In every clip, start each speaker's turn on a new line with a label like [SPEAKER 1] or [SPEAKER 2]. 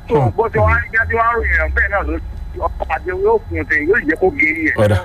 [SPEAKER 1] tó bó ti wá ní kí wọ́n ròyìn ẹ̀ bẹ́ẹ̀ náà ló ọkọ̀ àti yóò fún un tẹ̀ yóò jẹ́ kó gé ẹ̀.
[SPEAKER 2] Ọ̀dà.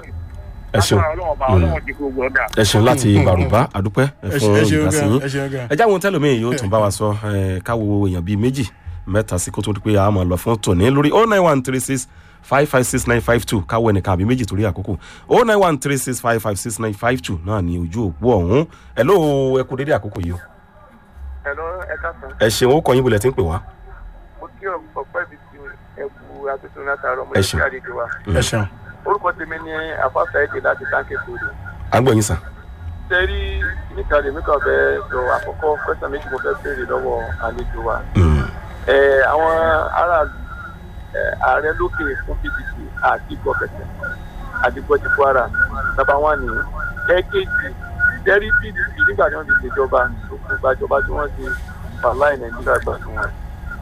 [SPEAKER 2] ẹ ṣeun
[SPEAKER 1] Lágbára Ọlọ́run ọba, Ọlọ́run ti gbogbo ọ̀dà.
[SPEAKER 2] ẹ ṣeun láti bàrùbá àdúpẹ́ ẹ fún
[SPEAKER 3] ẹ ṣeun
[SPEAKER 2] ìdásí
[SPEAKER 3] gan
[SPEAKER 2] yín
[SPEAKER 3] ẹ ṣeun gan.
[SPEAKER 2] ẹ jáwọn tẹlómi yóò tún bá wa sọ ẹ, káwo èèyàn bíi méjì mẹ́ta sí kó tó di pé a máa lọ fún tòní lórí oh nine one three six five five six nine five two káwọ ẹnìkan àbí méjì torí àkókò oh nine one three six five five six nine five two náà ní ojú òpó ọ̀hún ẹ ló ẹ kú dédé àkókò yìí o
[SPEAKER 1] Hello, ẹ káàsán.
[SPEAKER 2] ẹ ṣeun ó kọ yín bulẹ̀ tí ń pè wá
[SPEAKER 1] mo kí ọ̀pẹ́ mi ti ẹ̀kú àtúntò látàárọ̀ mo
[SPEAKER 2] Ẹ
[SPEAKER 1] lè
[SPEAKER 2] ṣeun.
[SPEAKER 1] fi àlejò wa.
[SPEAKER 3] ẹ ṣeun.
[SPEAKER 1] orúkọ tèmi ni àfáàsà èdè láti táǹkì sódò.
[SPEAKER 2] à ń gbọ́ yín sàn.
[SPEAKER 1] sẹ́rí níta lèmi kan fẹ́ sọ àkọ́kọ́ pẹ́sàn méjì mo fẹ́ béèrè lọ́wọ́ àlejò wa.
[SPEAKER 2] Mm.
[SPEAKER 1] Ẹ, àwọn aráàlú ẹ, ààrẹ lókè fún pdp àti gbọ̀kẹ̀tẹ̀ àdìgbò ti kwara nàbà wà ní ẹ̀ẹ́kejì sẹ́rí pdp nígbà tí wọ́n ti ṣèjọba tó kún gbàjọba tí wọ́n ti fàláì nàìjíríà gbàdùn wọn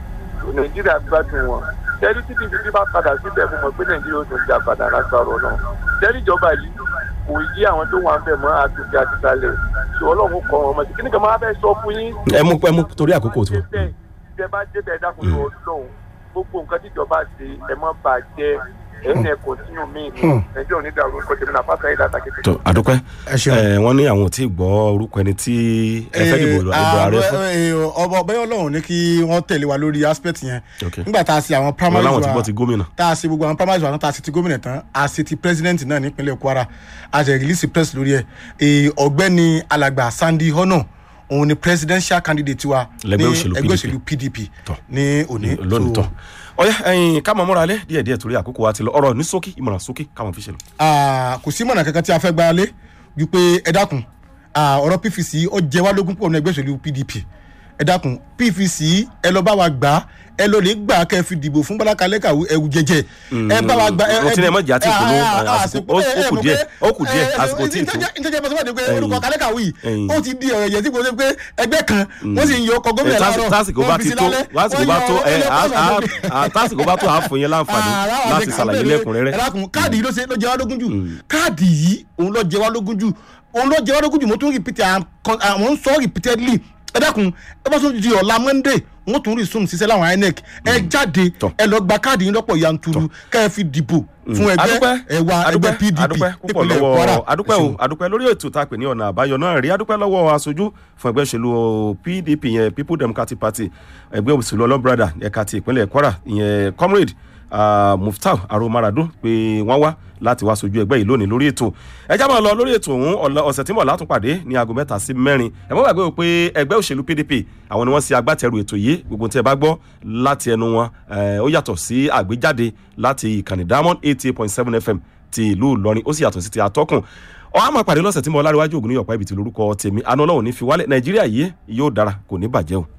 [SPEAKER 1] nàìjíríà gbádùn wọn tẹ́lí tí pdp bá padà síbẹ̀ mo mọ̀ pé nàìjíríà ó tún jà padà lágbára ọ̀nà tẹ́lí ìjọba yìí kò yí àwọn tó wà ń bẹ̀ mọ́ àtúnṣe àtìsálẹ̀ ṣé ọlọ́run kọ́ wọn mọ̀ sí kíní kan máa fẹ́ sọ fún yín
[SPEAKER 2] ẹ mú ẹ mú torí àkókò tó.
[SPEAKER 1] débẹ̀ tẹ́ bá débẹ̀ dákun lọ lọ́hùn gbogbo nǹkan tíjọba ṣe ẹ mọ́ bàjẹ́ ẹ̀yìn ẹ̀ kọ̀tínú míì ní nàìjíríà onídàárú nǹkan tèmi náà fásitì ayé látàkì
[SPEAKER 2] tó àdúpẹ́
[SPEAKER 3] ẹ ṣeun.
[SPEAKER 2] ẹ wọ́n ní àwọn ò tí ì gbọ́ orúkọ ẹni tí ẹ fẹ́ dìbò ìbò ààrẹ fún.
[SPEAKER 3] ọba ọbẹ̀ ọlọ́run ní kí wọ́n tẹ̀lé wa lórí aspect yẹn
[SPEAKER 2] Ok.
[SPEAKER 3] nígbà tá a ṣe àwọn
[SPEAKER 2] wọn
[SPEAKER 3] primaries
[SPEAKER 2] láwọn ti
[SPEAKER 3] wa
[SPEAKER 2] gbọ́ ti gómìnà.
[SPEAKER 3] tá a ṣe gbogbo àwọn primaries wa náà tá a ṣe ti gómìnà tán a ṣe ti president náà nípínlẹ̀ kwara a ṣe release press lórí ẹ̀ Ee, ọ̀gbẹ́ni alàgbà sandy hono òun ni presidential candidate wa
[SPEAKER 2] Lẹ́gbẹ́
[SPEAKER 3] ní
[SPEAKER 2] òṣèlú
[SPEAKER 3] ẹgbẹ́
[SPEAKER 2] PDP.
[SPEAKER 3] òṣèlú pdp
[SPEAKER 2] Tọ́.
[SPEAKER 3] ní òní
[SPEAKER 2] lónìí
[SPEAKER 3] So,
[SPEAKER 2] tán ọyá ẹyin ká mọ múra lé díẹ̀ díẹ̀ torí àkókò wa ti lọ ọ̀rọ̀ ní ṣókí ìmọ̀ràn ṣókí káwọn fi ṣe lọ.
[SPEAKER 3] Ah, kò sí mọ̀nà kankan tí a fẹ́ gbára lé ju pé ẹ dákun ah, ọ̀rọ̀ pvc ó jẹ wá lógún pọ̀ ní ẹgbẹ́ òṣèlú pdp ẹ dákun pvc ẹ lọ bá wa gbà á ẹ lọ lè gbà á kẹ́ ẹ fi dìbò fún bọ́lá kalẹ́kà ẹ̀wù jẹjẹ ẹ bá wa gbà ẹ
[SPEAKER 2] mo ti ní ẹ má jẹ́ àti ìpolówó, àsìkò- ó- ó kù díẹ̀, ó kù díẹ̀, àsìkò tí ì tó.
[SPEAKER 3] ìtẹ́jẹ́ bá sọ́wọ́n pé
[SPEAKER 2] Ẹ̀yin.
[SPEAKER 3] orúkọ kalẹ́kà wì
[SPEAKER 2] Ẹ̀yin.
[SPEAKER 3] ó ti di ọ̀rọ̀ ẹ̀yẹ tí kò sí pé ẹgbẹ́ kan wọ́n sì ń yọ ọkọ̀ gómìnà
[SPEAKER 2] Ẹ, tásì-
[SPEAKER 3] láàárọ̀
[SPEAKER 2] tásìkò bá ti tó tásìkò bá tó ẹ á- á- á- tásìkò bá tó à á fún yín láǹfààní láti ṣàlàyé lẹ́kùnrẹ́rẹ́.
[SPEAKER 3] ẹ̀rákùn káàdì yìí ló ṣe ló jẹ wá lógún jù káàdì yìí òun ló jẹ wá lógún jù òun ló jẹ wá lógún jù mo tún repeat am- con- àwọn ń sọ repeatedly ẹ dákun ẹ bá tún di ọ̀la monday wọ́n tún resume ṣiṣẹ́ láwọn inec ẹ jáde
[SPEAKER 2] Tọ́.
[SPEAKER 3] ẹ lọ gba káàdì yín lọ́pọ̀ yanturu kẹ́ ẹ fi dìbò fún ẹgbẹ́
[SPEAKER 2] adúpẹ́
[SPEAKER 3] ẹwà ẹgbẹ́
[SPEAKER 2] adúpẹ́
[SPEAKER 3] pdp
[SPEAKER 2] adúpẹ́ púpọ̀
[SPEAKER 3] nípínlẹ̀
[SPEAKER 2] lọ́wọ́
[SPEAKER 3] kwara
[SPEAKER 2] adúpẹ́
[SPEAKER 3] Ẹ
[SPEAKER 2] o
[SPEAKER 3] ṣeun.
[SPEAKER 2] adúpẹ́ lórí ètò tá a pè ní ọ̀nà àbáyọ náà rí adúpẹ́ lọ́wọ́ aṣojú fún ẹgbẹ́ òṣèlú pdp yẹn people democratic party ẹgbẹ́ òṣèlú ọlọ́brada ẹ̀ka ti ìpínlẹ̀ kwara ìyẹn comrade uh, muftau aromaradu pé wọ́n wá láti wá sojú ẹgbẹ́ yìí lónìí lórí ètò ẹ já máa lọ lórí ètò ọ̀hún ọ̀la- ọ̀sẹ̀ tí mo látún pàdé ní aago mẹ́ta sí mẹ́rin ẹ mọ́ gbàgbé o pé ẹgbẹ́ òṣèlú pdp àwọn ni wọ́n ṣe agbátẹrù ètò yìí gbogbo tí ẹ bá gbọ́ láti ẹnu wọn eh, ó yàtọ̀ sí àgbéjáde láti ìkànnì diamond eighty eight point seven fm ti ìlú ìlọrin ó sì yàtọ̀ sí ti atọ́kùn ọ á máa pàdé lọ́sẹ̀ tí mo láríwájú ògùn ní ọ̀pá ibi tí lórúkọ tèmi àná ọlọ́run ní fi wálẹ̀ nàìjíríà yìí yóò dára kò ní bàjẹ́ o.